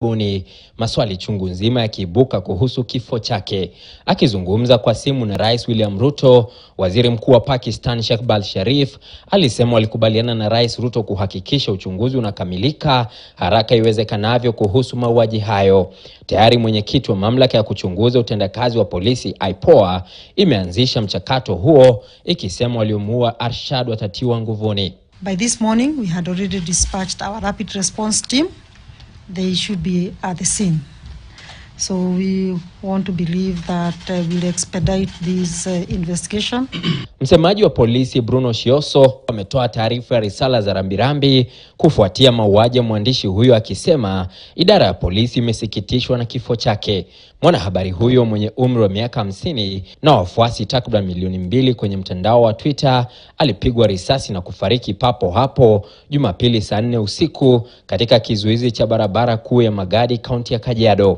buni maswali chungu nzima yakiibuka kuhusu kifo chake. Akizungumza kwa simu na Rais William Ruto, Waziri Mkuu wa Pakistan Shehbaz Sharif alisema walikubaliana na Rais Ruto kuhakikisha uchunguzi unakamilika haraka iwezekanavyo kuhusu mauaji hayo. Tayari mwenyekiti wa mamlaka ya kuchunguza utendakazi wa polisi IPOA imeanzisha mchakato huo ikisema waliomuua Arshad watatiwa nguvuni. By this morning, we had already dispatched our rapid response team. They should be at the scene. So we want to believe that uh, we'll expedite this uh, investigation. Msemaji wa polisi Bruno Shioso ametoa taarifa ya risala za rambirambi kufuatia mauaji ya mwandishi huyo akisema idara ya polisi imesikitishwa na kifo chake. Mwanahabari huyo mwenye umri wa miaka hamsini na wafuasi takriban milioni mbili kwenye mtandao wa Twitter alipigwa risasi na kufariki papo hapo Jumapili saa nne usiku katika kizuizi cha barabara kuu ya Magadi, kaunti ya Kajiado.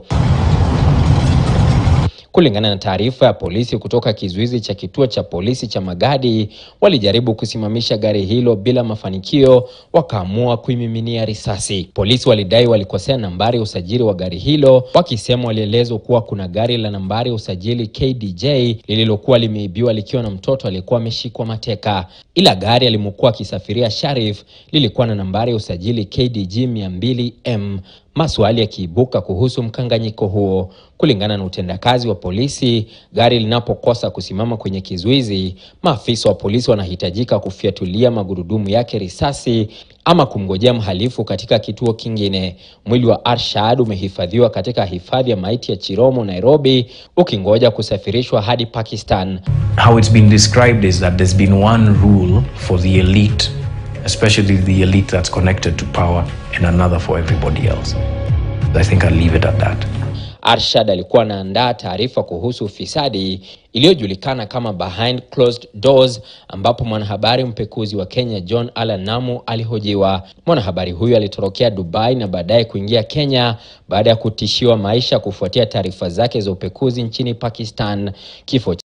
Kulingana na taarifa ya polisi kutoka kizuizi cha kituo cha polisi cha Magadi, walijaribu kusimamisha gari hilo bila mafanikio, wakaamua kuimiminia risasi. Polisi walidai walikosea nambari ya usajili wa gari hilo, wakisema walielezwa kuwa kuna gari la nambari ya usajili KDJ lililokuwa limeibiwa likiwa na mtoto aliyekuwa ameshikwa mateka, ila gari alimokuwa akisafiria Sharif lilikuwa na nambari ya usajili KDG 200M. Maswali yakiibuka kuhusu mkanganyiko huo. Kulingana na utendakazi wa polisi, gari linapokosa kusimama kwenye kizuizi, maafisa wa polisi wanahitajika kufyatulia magurudumu yake risasi ama kumngojea mhalifu katika kituo kingine. Mwili wa Arshad umehifadhiwa katika hifadhi ya maiti ya Chiromo, Nairobi, ukingoja kusafirishwa hadi Pakistan. How it's been described is that there's been one rule for the elite, especially the elite that's connected to power, and another for everybody else. I think I'll leave it at that. Arshad alikuwa anaandaa taarifa kuhusu ufisadi iliyojulikana kama behind closed doors, ambapo mwanahabari mpekuzi wa Kenya John Allan Namu alihojiwa. Mwanahabari huyo alitorokea Dubai na baadaye kuingia Kenya baada ya kutishiwa maisha kufuatia taarifa zake za upekuzi nchini Pakistan. Kifo